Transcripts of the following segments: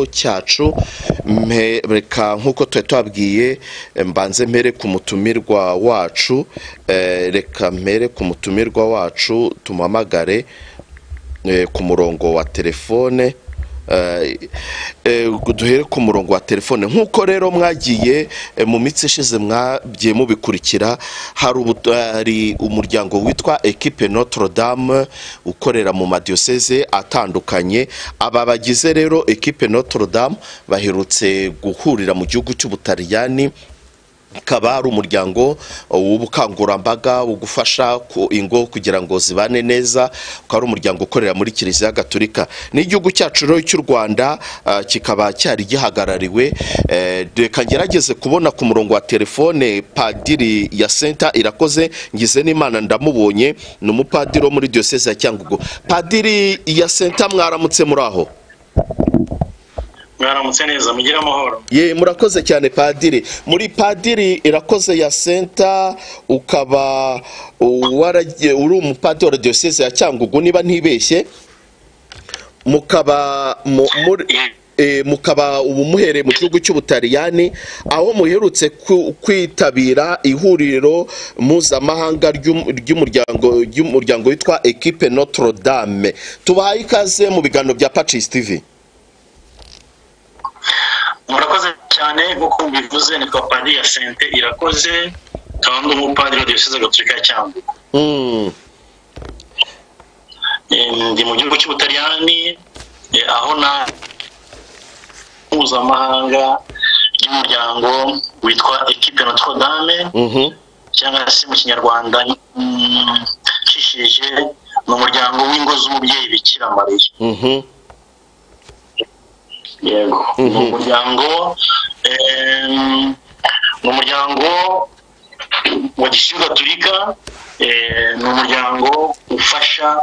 cyacu reka nk'uko tuba tubabwiye mbanze mpere ku mutumirwa wacu reka mpere ku mutumirwa wacu tumuhamagare ku murongo wa telefone duhere ku murongo wa telefone nk'uko rero mwagiye mu mitsi ishize mwagiye mubikurikira hari umuryango witwa ekipe notre dame ukorera mu madiyoseze atandukanye aba bagize rero ekipe notre dame baherutse guhurira mu gihugu cy'ubutaliyani akaba ari umuryango w'ubukangurambaga wo gufasha ingo kugira ngo zibane neza ukaba ari umuryango ukorera muri kiliziya gatolika n'igihugu cyacu rero cy'u rwanda kikaba cyari gihagarariwe reka ngerageze kubona ku murongo wa telefone padiri ya senta irakoze ngize n'imana ndamubonye ni umupadiri wo muri diyoseze ya cyangugu padiri ya senta mwaramutse muri aho mwaramutse neza mugire amahoro ye murakoze cyane padiri muri padiri irakoze ya senta ukaba uri umupadiri wa diyoseze ya cyangugu niba ntibeshye mukaba mukaba ubu muhereye mu gihugu cy'ubutaliyani aho muherutse kwitabira ihuriro mpuzamahanga ry'umuryango witwa ekipe notre dame tubahaye ikaze mu biganiro bya pacisi tivi murakoze cyane nk'uko mubivuze ni papadiri ya sente irakoze nkaba ndi umupadiri wa diyoseze gatolika ya cyangugu ndi mu gihugu cy'ubutaliyani aho na mpuzamahanga ry'umuryango witwa ekipe notre dame cyangwa se mu kinyarwanda nshishije ni umuryango w'ingo z'umubyeyi bikira mariya yego ni umuryango ni umuryango wa gishyuka turika ni umuryango ufasha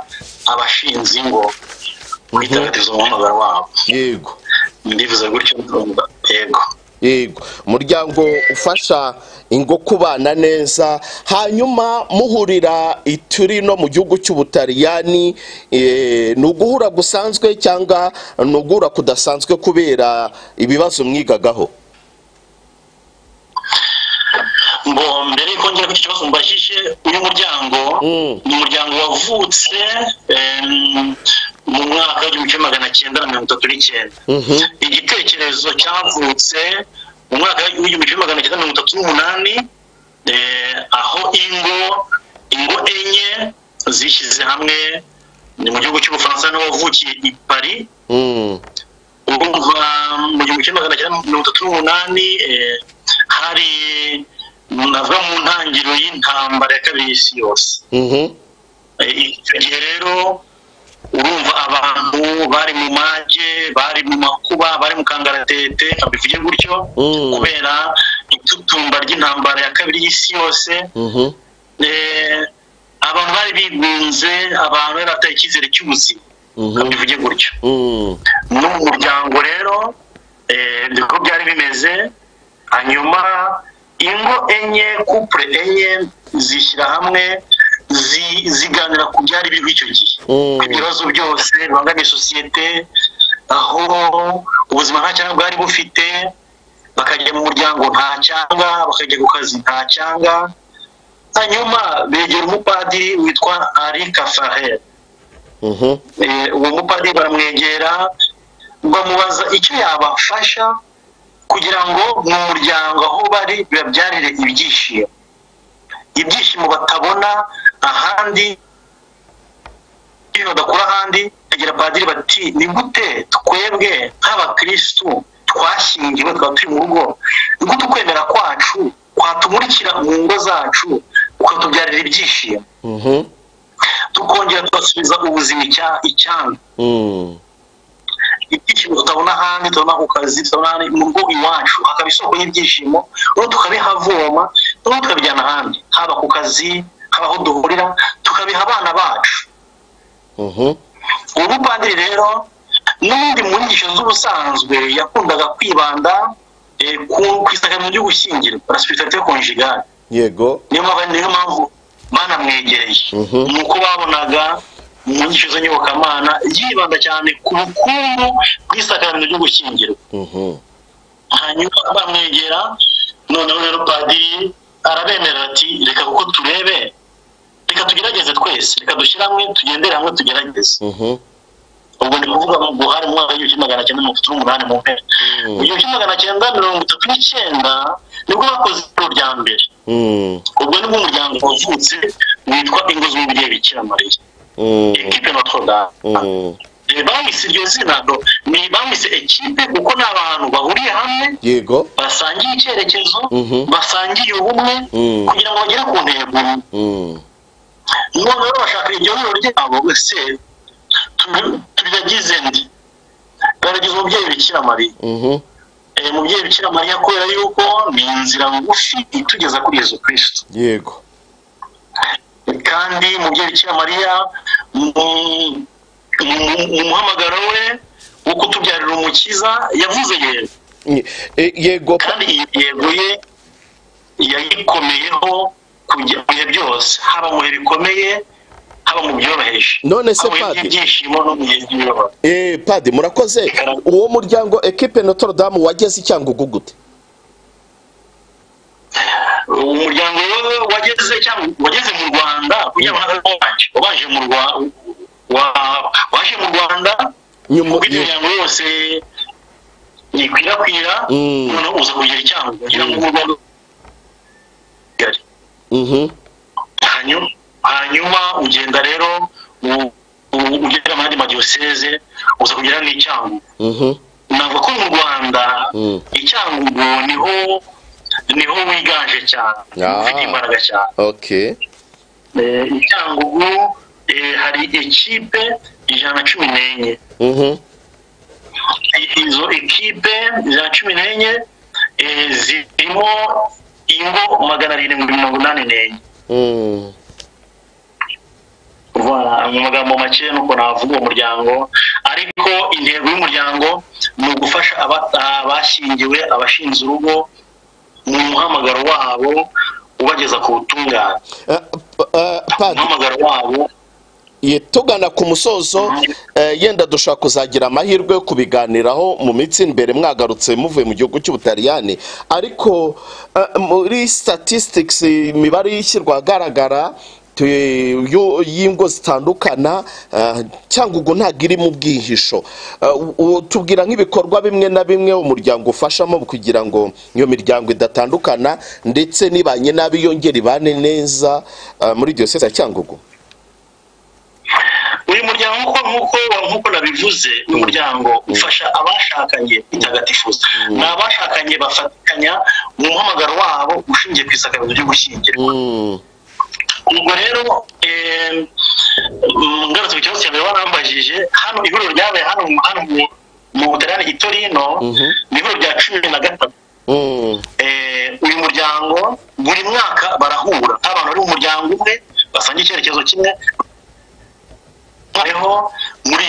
abashinze ingo kwitagatiza umuhamagaro wabo yego ndivuze gutyo yego yego umuryango ufasha ingo kubana neza hanyuma muhurira ituri no mu gihugu cy'ubutaliyani ni uguhura gusanzwe cyangwa ni uguhura kudasanzwe kubera ibibazo mwigagaho ngo mbere y'uko njya ku kibazo mbajije uyu muryango ni umuryango wavutse mu mwaka w'igihumbi kimwe magana cyenda na mirongo itatu n'icyenda igitekerezo cyavutse mu mwaka w'igihumbi kimwe magana cyenda mirongo itatu n'umunani aho ingo ingo enye zishyize hamwe ni mu gihugu cy'ubufaransa niho wavukiye i pari kuva mu gihumbi kimwe magana cyenda mirongo itatu n'umunani hari navuga mu ntangiriro y'intambara ya kabiri y'isi yose icyo gihe rero urumva abantu bari mu mage bari mu makuba bari mu kangaratete kabivuge gutyo kubera itutumba ry'intambara ya kabiri y'isi yose abantu bari bigunze abantu bari bataye icyizere cy'ubuzima kabivuge gutyo ni umuryango rero niko byari bimeze hanyuma ingo enye kupure enye zishyira hamwe ziganira ku byari biriho icyo gihe ibibazo byose bibangamiye sosiyete aho ubuzima nta cyangwa bwari bufite bakajya mu muryango nta cyanga bakajya ku kazi nta cyanga hanyuma begera umupadiri witwa ari kafahe uwo mupadiri baramwegera bamubaza icyo yabafasha kugira ngo mu muryango aho bari bibabyarire ibyishimo ibyishimo batabona ahandi badakura ahandi bagera padiri bati ni gute twebwe nk'abakirisitu twashyingiwe twaba turi mu rugo ni gute ukwemera kwacu kwatumurikira mu ngo zacu ukatubyarira ibyishimo tukongera tubasubiza ubuzima icyanga ibyishimo tutabona ahandi tubona ku kazi tubona mu rugo iwacu hakaba isoko y'ibyishimo noneho tukabihavoma noneho tukabijyana ahandi haba ku kazi haba aho duhurira tukabiha abana bacu ubu padiri rero n'ubundi mu nyigisho z'ubusanzwe yakundaga kwibanda ku isakamyo ry'ugushyingira parasipitati yo konjigari yego niyo mpamvu banamwegereye ni uko babonaga mu nyigisho z'inyobokamana yibanda cyane ku bukungu bw'isakarano ryo gushyingirwa hanyuma bamwegera noneho rero padiri arabemera ati reka kuko turebe reka tugerageze twese reka dushyire hamwe tugendere hamwe tugerageze ubwo ni kuvuga mu guhari mu mwaka w'igihumbi magana cyenda mirongo itatu n'umunani mu mpera mu gihumbi magana cyenda mirongo itatu n'icyenda nibwo bakoze ijoro rya mbere ubwo nibwo umuryango wavutse witwa ingo z'umubyeyi bikira mariya ekipe notre dame bamwise iryo zina ni bamwise ekipe kuko ni abantu bahuriye hamwe yego basangiye icyerekezo basangiye ubumwe kugira ngo bagere ku ntego noneho bashaka iryo huriro ryabo ese turagize ndi baragize umubyeyi bikira mariya umubyeyi bikira mariya kubera yuko ni inzira ngufi itugeza kuri yezu kirisito yego kandi umubyeyi bikira mariya mu muhamagaro we wo kutubyarira umukiza yavuze yego yego kandi iyi yego ye yayikomeyeho kujya mu bihe byose haba mu bihe bikomeye haba mu byoroheje none se haba mu padi byishimo no mu bihe by'imibabaro eh padi murakoze uwo muryango ekipe Notre Dame wageze icyangugu gute umuryango we wageze cyangwa wageze mu rwanda kugira ngo ntabwo wanje wabaje mu rwanda waje mu rwanda nyuma kuko imiryango yose yikwirakwira Mm. noneho uza kugera icyango kugira ngo mu rwanda mhm hanyuma hanyuma ugenda rero u- u- ugera mu yandi madiyoseze uza kugera n'icyango mhm navuga ko mu rwanda Mm. icyangugu niho niho wiganje cyane Ah. ufite imbaraga cyane okay Eh, icyangugu eh, hari ekipe ijana na cumi n'enye mhm izo ekipe ijana na cumi n'enye eh, zirimo ingo magana arindwi mirongo inani n'enye mm Voilà, mu magambo make nuko navuga uwo muryango ariko intego y'umuryango ni ugufasha aba- abashyingiwe abashinze urugo mu muhamagaro wabo ubageza ku butungane Eh, p- eh, padi umuhamagaro wabo Ye, tugana ku musozo eh, yenda dushaka kuzagira amahirwe yo kubiganiraho mu minsi iri imbere mwagarutse muvuye mu gihugu cy'ubutaliyani ariko eh, muri statistics imibare y'ishyirwa ahagaragara tu- yu- y'ingo zitandukana eh, cyangwa ubwo ntabwo iri mu bwihisho Eh, u- u- tubwira nk'ibikorwa bimwe na bimwe umuryango ufashamo kugira ngo iyo miryango idatandukana ndetse n'ibanye nabi yongera ibane neza eh, muri diyoseze ya cyangugu uyu muryango nk'uko nk'uko nk'uko nabivuze uyu muryango ufasha abashakanye kwitagatifuza ni abashakanye bafatanya mu muhamagaro wabo ushingiye ku isakarizo ryo gushyingira Mm. ubwo rero eh, mm, ngarutse ku kibazo cya mbere warambajije hano ihuriro ryabaye hano mu- hano mu- mu butaliyani gito rino Mhm. ni ihuriro rya cumi na gatatu Mm. Eh, uyu muryango buri mwaka barahura abantu bari mu muryango umwe basangiye icyerekezo kimwe noneho muri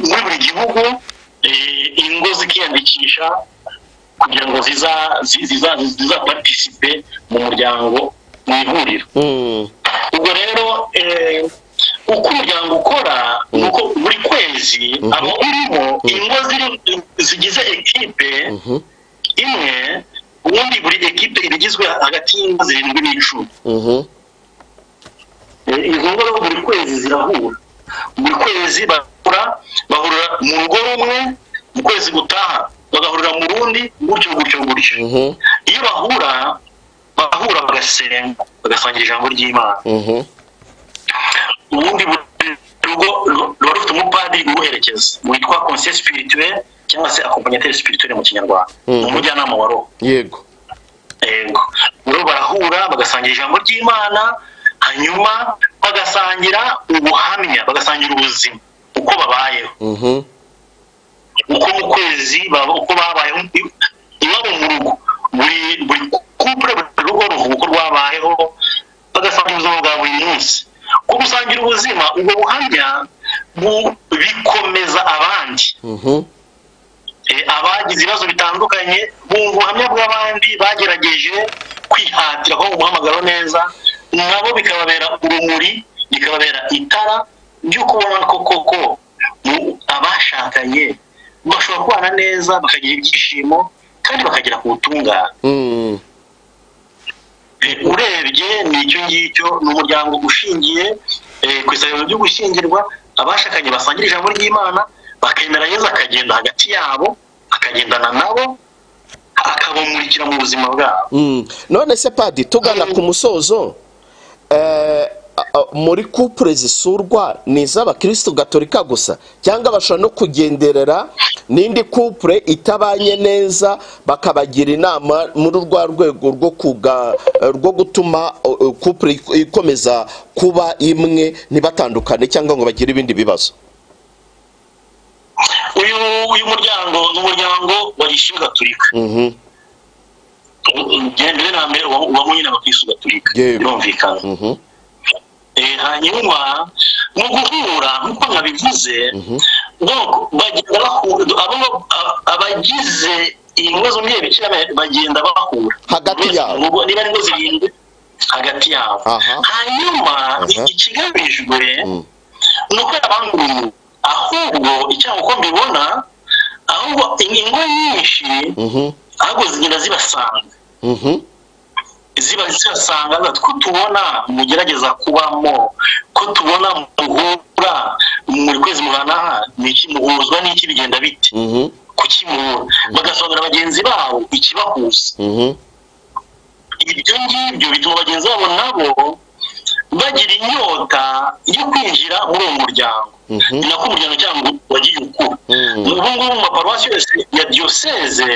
muri buri gihugu eh, ingo zikiyandikisha kugira ngo ziza zi- ziza ziza participe mu muryango mu ihuriro Mm. ubwo rero eh, uko umuryango ukora ni uko buri kwezi abo urimo ingo ziri- zigize ekipe Mhm. imwe ubundi buri ekipe iba igizwe hagati y'ingo zirindwi n'icumi Mhm. Eh, izo ngo rero buri kwezi zirahura buri kwezi bahura bahurira mu rugo rumwe mu kwezi gutaha bagahurira mu rundi gutyo gutyo gutyo Mhm. iyo bahura bahura bagasenga bagasangira ijambo ry'imana Mhm. ubundi buri rugo ru- ruba rufite umupadiri ubuherekeza witwa conseil spirituel cyangwa se accompagnateur spirituel mu kinyarwanda Mhm. ni umujyanama wa roho yego yego rero barahura bagasangira ijambo ry'imana hanyuma bagasangira ubuhamya bagasangira ubuzima uko babayeho Mhm. uko mu kwezi baba uko babayeho iwabo mu rugo buri buri kupure buri rugo ruvuga uko rwabayeho bagasangira ubuzima bwa buri munsi uko gusangira ubuzima ubwo buhamya bu- bikomeza abandi Mhm. Eh, abagize ibibazo bitandukanye bumva ubuhamya bw'abandi bagerageje kwihatira ko umuhamagaro neza nabo bikababera urumuri bikababera itara by'ukubona ko koko abashakanye bashobora kubana neza bakagira ibyishimo kandi bakagera ku butungane urebye ni icyo ngicyo ni umuryango ushingiye ku isabiro ryo gushyingirwa abashakanye basangira ijambo ry'imana bakemera yezu akagenda hagati yabo akagendana nabo akabamurikira mu buzima bwabo none se padi tugana ku musozo muri kupure zisurwa ni iz'abakirisitu gatolika gusa cyangwa bashobora no kugenderera n'indi kupure itabanye neza bakabagira inama muri rwa rwego rwo gutuma kupure ikomeza kuba imwe ntibatandukane cyangwa ngo bagire ibindi bibazo uyu muryango ni umuryango wa gishimu gatolika mbere na mbere uba nyine abakirisitu gatolika birumvikana hanyuma mu guhura nk'uko nkabivuze abagize ingo z'umubyeyi bikira bagenda bahura hagati yabo niba ari ingo zirindwi hagati yabo hanyuma ikigamijwe ni uko yabanguriye ahubwo icyaha uko mbibona ahubwo ingo nyinshi ahubwo zigenda zibasanga ziba zisanga ko tubona mugerageza kubamo ko tubona muhura muri kwezi muhana n'iki muhuzwa n'iki bigenda bite kuki muhura bagasobanurira bagenzi babo ikibahuza ibyo ngibyo bituma bagenzi babo nabo bagira inyota yo kwinjira muri uwo muryango ni nako umuryango cyangwa wagiye ukura ubu ngubu mu maparuwasi yose ya diyoseze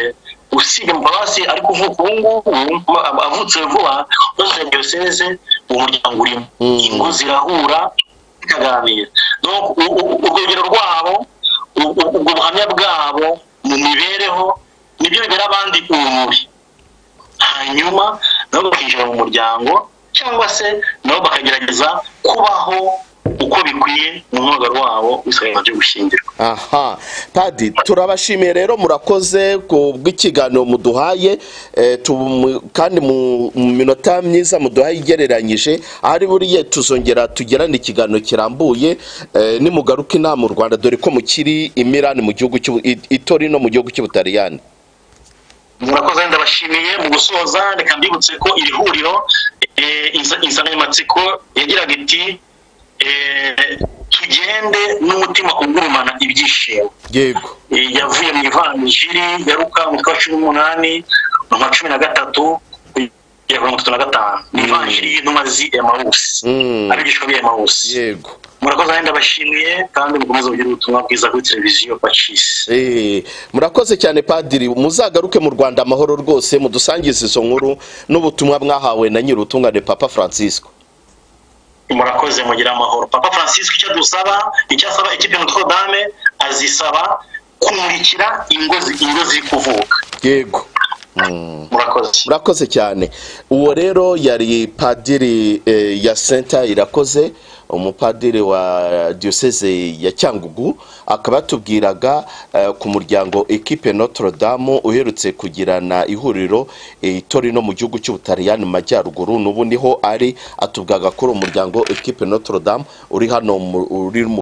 usibye amaparuwasi ari kuvuka ubu ngubu avutse vuba yose ya diyoseze uwo muryango urimo ingo zirahura zikaganira urwogero rwabo ubwo buhamya bwabo mu mibereho nibyo bibera abandi urumuri hanyuma nabo bakinjira mu muryango cyangwa se nabo bakagerageza kubaho uko bikwiye mu mwuga wabo bisaba byo gushyingirwa aha padi turabashimiye rero murakoze ku bw'ikiganiro muduhaye kandi mu minota myiza muduhaye igereranyije ahari buriya tuzongera tugerane ikiganiro kirambuye nimugaruka inama u rwanda dore ko mukiri imirani mu gihugu itori no mu gihugu cy'ubutariyani murakoze ndabashimiye mu gusoza reka mbibutse ko iri huriro insanganyamatsiko yagiraga iti tugende n'umutima ugurumana ibyishimo yego yavuye mu ivanjiri yaruka mu kwa cumi n'umunani mu kwa cumi na gatatu kugera mirongo itatu na gatanu ni ivanjiri y'intumwa z'emawusi abigishwa b'emawusi yego murakoze kandi ndabashimiye kandi mukomeze kugira ubutumwa bwiza kuri televiziyo pacisi murakoze cyane padiri muzagaruke mu rwanda amahoro rwose mudusangize izo nkuru n'ubutumwa mwahawe na nyir'ubutungane papa francisco murakoze mugira amahoro papa francisco icyo dusaba icyo asaba ikipe notre dame azisaba kumurikira ingo ziri kuvuka yego murakoze cyane uwo rero yari padiri ya senta irakoze umupadiri wa diyoseze ya cyangugu akaba yatubwiraga ku muryango ekipe notre dame uherutse kugirana ihuriro itori no mu gihugu cy'ubutariyani mu majyaruguru n'ubu niho ari atubwaga ko uri umuryango ekipe notre dame uri hano uri mu